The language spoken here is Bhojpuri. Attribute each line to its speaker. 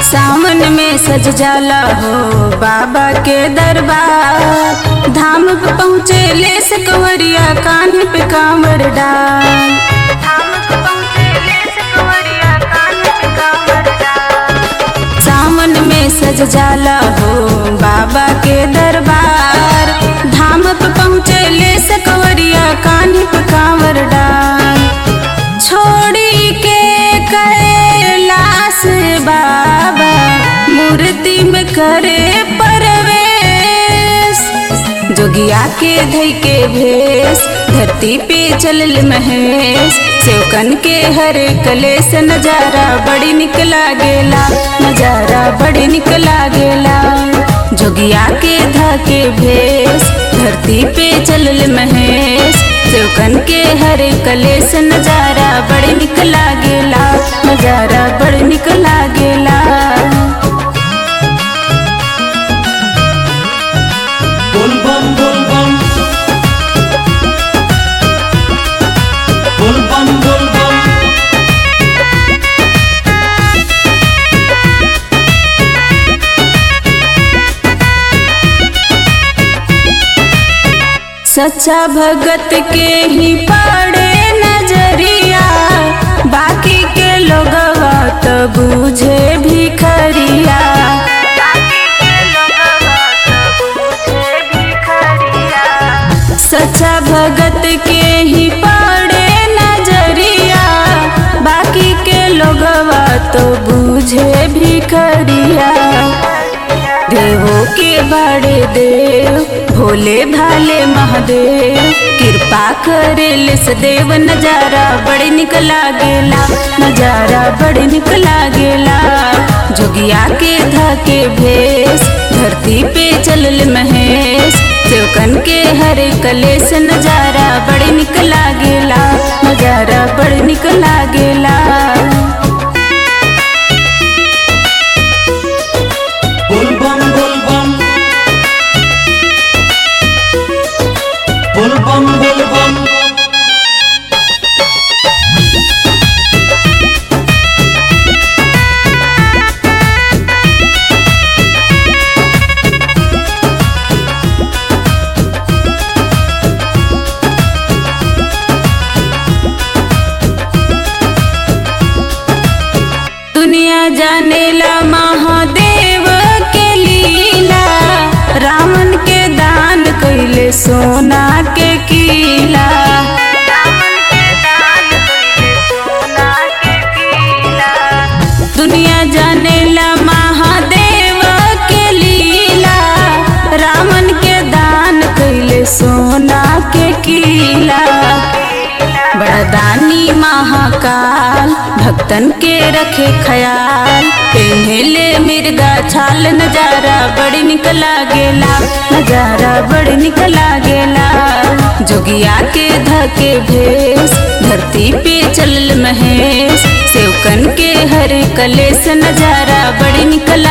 Speaker 1: सावन में सज जाला हो बाबा के दरबार धाम पे पहुँचे ले सकवरिया कान्हे पे कांवर डाल धाम पे पहुँचे ले सकवरिया कान्हे पे कांवर डाल सावन में सज जाला हो बाबा के दरबार धाम पे पहुँचे ले सकवरिया कान्हे पे कांवर डाल छोड़ी के कैलाश बाबा मूर्ति में करे परवेश जोगिया के धई के भेष धरती पे चलल महेश सेवकन के हरे कलेस नजारा बड़ी निक लागेला नजारा बड़ी निक लागेला जोगिया के धा के भेष धरती पे चलल महेश सेवकन के हरे कलेस नजारा बड़ी निक लागेला नजारा बड़ी निक लागेला
Speaker 2: बोल बम बोल बम बोल बम बोल बम
Speaker 1: सच्चा भगत के ही पड़े नजरिया बाकी के लोगवा तो बूझे भिखरिया सच्चा भगत के ही पड़े नजरिया बाकी के लोगवा तो बूझे भिखरिया देवों के बड़े देव भोले भाले महादेव कृपा करे लिस देव नजारा बड़ी निक लागेला नजारा बड़ी निक लागेला जोगिया के धके भेष धरती पे चलल महेश सेवकन के हरे कलेस नजारा बड़ी निक लागेला नजारा बड़ी निक लागेला
Speaker 2: बोल बम बोल बम बोल बम बोल बम
Speaker 1: दुनिया जानेला महादेव के लीला रावण के दान कैले सोना के कीला दुनिया जानेला महादेव के लीला रावण के दान कैले सोना के कीला बड़दानी महाकाल भक्तन के रखे ख्याल पेन्हेले मिर्गा छाल नजारा बड़ी निक लागेला नजारा बड़ी निक लागेला जोगिया के धके भेष धरती पे चलल महेश सेवकन के हरे कलेस नजारा बड़ी निक